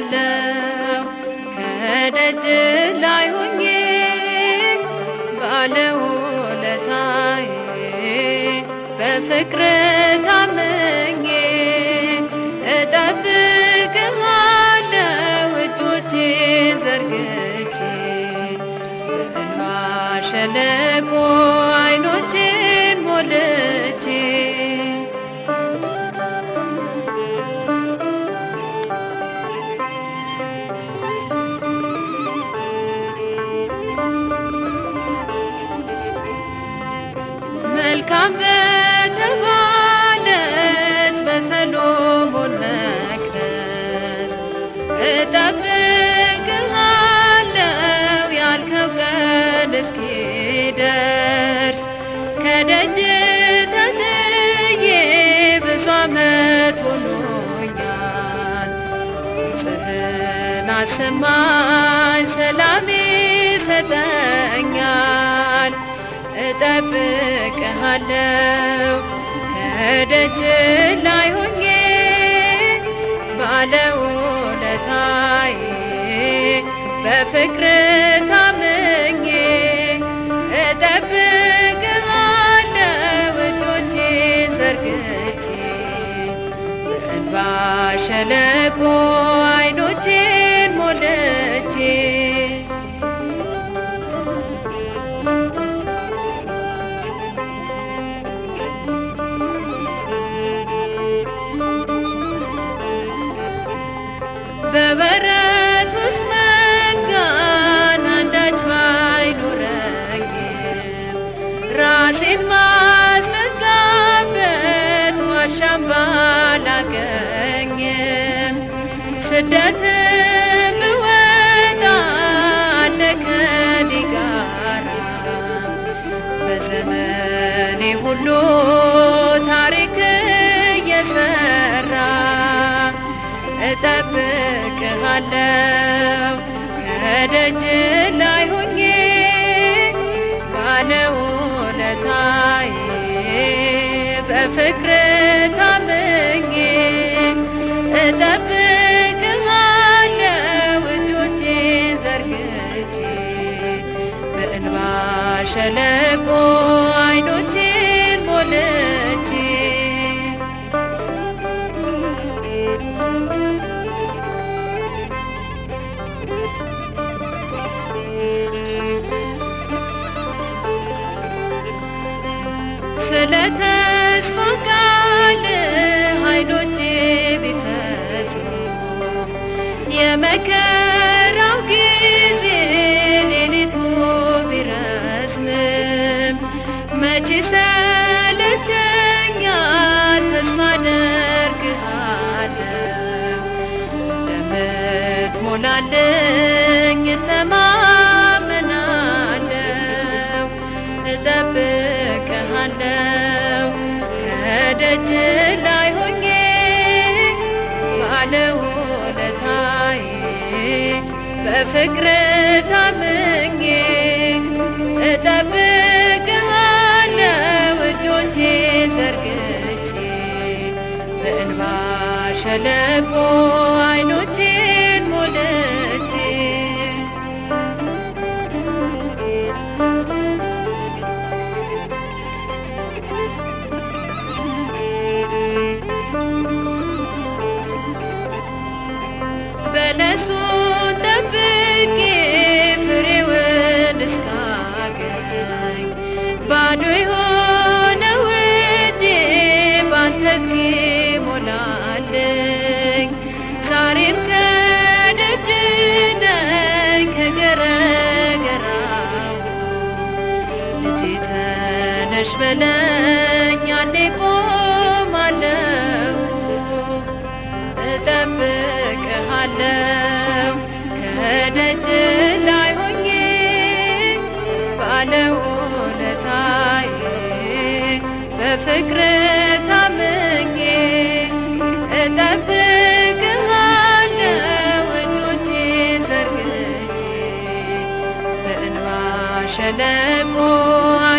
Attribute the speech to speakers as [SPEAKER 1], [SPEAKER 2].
[SPEAKER 1] እጠብቅሃለሁ ከደጅ ላይ ሆኜ ባለውለታዬ በፍቅር ታምኜ እጠብቅሃለሁ እጆቼን ዘርግቼ በእንባ ሸለቆ አይኖቼን ሞልቼ መልካም በተባለች በሰሎሞን መቅደስ እጠብቅሃለሁ ያልከው ቀን እስኪደርስ ከደጅ ተጥዬ ብዙ ዓመት ሆኖኛል። ጽህን አሰማኝ ሰላም ይሰጠኛል። እጠብቅሃለሁ ከደጅ ላይ ሆኜ ባለውለታዬ በፍቅር ታምኜ እጠብቅሃለሁ እጆቼን ዘርግቼ በእንባ ሸለቆ አይኖቼን ሞልቼ በበረት ውስጥ መንጋን አንዳች ባይኖረኝም ራሴን ማስጠጋበት ዋሻም ባላገኝም ስደትም ብወጣ አለ ከኔ ጋራ በዘመኔ ሁሉ ታሪክ እየሰራ እጠብቅሃለሁ ከደጅ ላይ ሆኜ ባለውለታዬ በፍቅር ታምኜ እጠብቅሃለሁ እጆቼን ዘርግቼ በእንባ ሸለቆ አይኖቼን ሞልቼ ስለ ተስፋ ቃል አይኖቼ ቢፈሱ የመከራው ጊዜ ሌሊቱ ቢረዝምም መቼ ሰለቸኛል ተስፋ አደርግሃለሁ እንደምትሞላልኝ እተማመናለሁ እጠብቅሃለሁ ከደጅ ላይ ሆኜ ባለውለታዬ በፍቅር ታምኜ እጠብቅሃለሁ እጆቼን ዘርግቼ በእንባ ሸለቆ አይኖቼን ሞልቼ በለሱን ጠብቄ ፍሬውን እስካገኝ ባዶ የሆነው እጄ ባንተ እስኪሞላልኝ ዛሬም ከደጅ ነኝ ከገረገራው ልጄ ተነሽ በለኝ ያኔ ቆማለሁ እጠብቅሃለሁ ከደጅ ላይ ሆኜ ባለውለታዬ በፍቅር ታምኜ እጠብቅሃለሁ እጆቼን ዘርግቼ በእንባ ሸለቆ